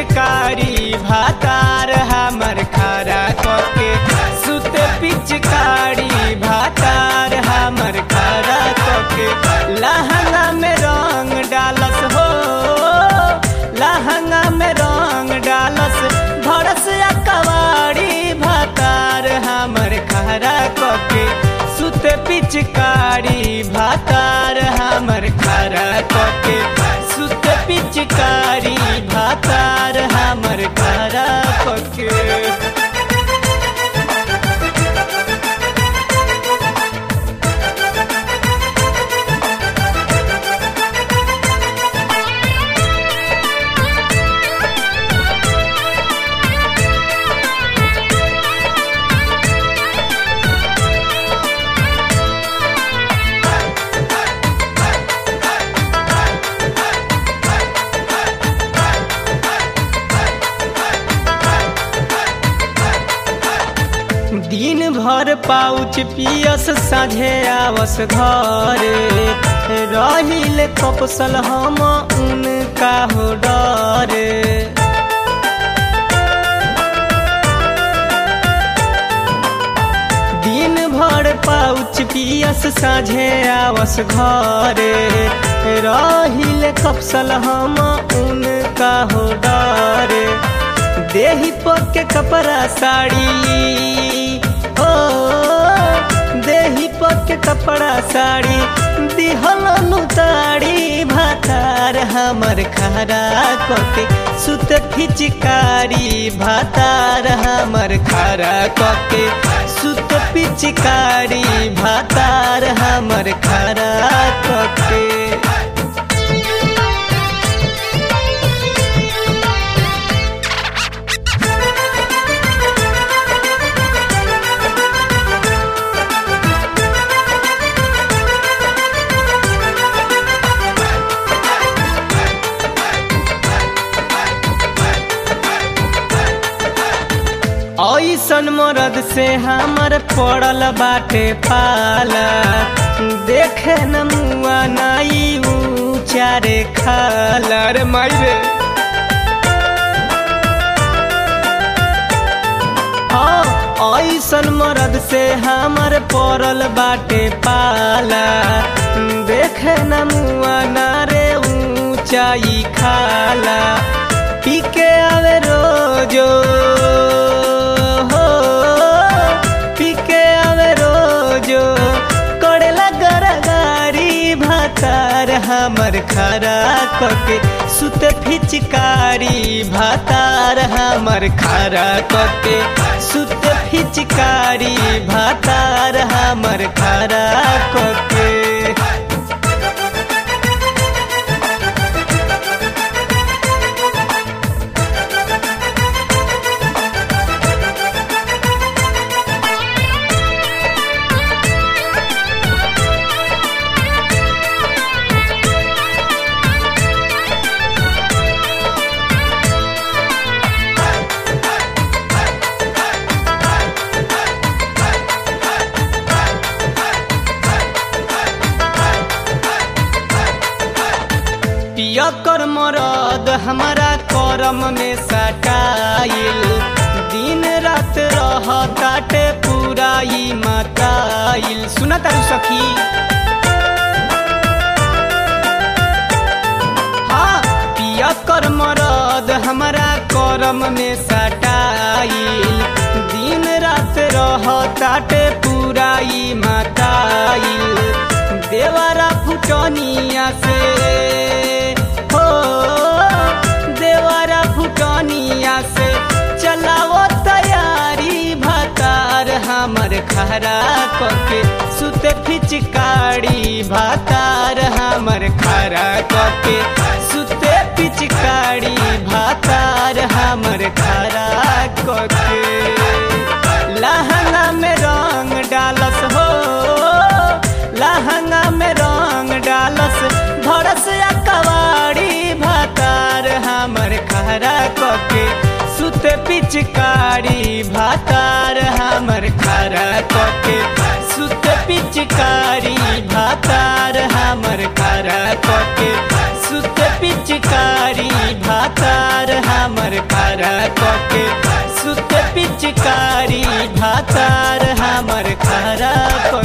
पिचकारी भातार हमर खरा कके सुत पिचकारी भातार हमर खरा कके लहंगा में रंग डालस हो लहंगा में रंग डालस भरस या कवाड़ी भातार हमर खरा कके सुत पिचकारी भातार हमर खरा कके सुत पिचकारी भातार हमर खरा कके दिन भर पाउच पियस साझे आवस घरे रहिल कपसल हम उनका हो डरे दिन भर पाउच पियस साझे आवस घरे रहिल कपसल हम उनका हो डरे देही पके कपड़ा साड़ी ओ देही पके कपड़ा साड़ी दिहल ताड़ी भातार हमर खरा कके सुत फिचकारी भातार हमर खरा कके सुत पिचकारी भातार हमर खरा कके ऐसन मरद से हमर पड़ल बाटे पाला देखे न मुआ नाई ऊंचारे खाला रे माई रे हाँ ऐसन मरद से हमर पड़ल बाटे पाला देखे न मुआ ना रे ऊंचाई खाला पी के आवे रोजो हो पी के आवे रोजो करेला गरगारी भातार हमर खरा कके सुत फिचकारी भातार हमर खरा कके सुत फिचकारी भातार हमर खरा कके पियकर मरद हमारा करम में सटाइल दिन रात रह काटे पूरा ई मताइल सुना तारू सखी हाँ पियकर मरद हमारा करम में सटाइल दिन रात रह काटे पूरा ई मताइल देवरा फुटनिया से हो देवरा फुटनिया से चलाओ तैयारी भातार हमर खरा कके सुत फिचकारी भातार हमर खरा कके सुत पिचकारी भातार हमर खरा कके लहंगा में रंग डालस हो लहंगा में रंग डालस भरस या कवाड़ी भातार हमर खरा कके सुत पिचकारी भातार हमर खरा कके सुत पिचकारी भातार हमर खरा कके सुत पिचकारी भातार हमर कके सुत पिचकारी भातार हमर खरा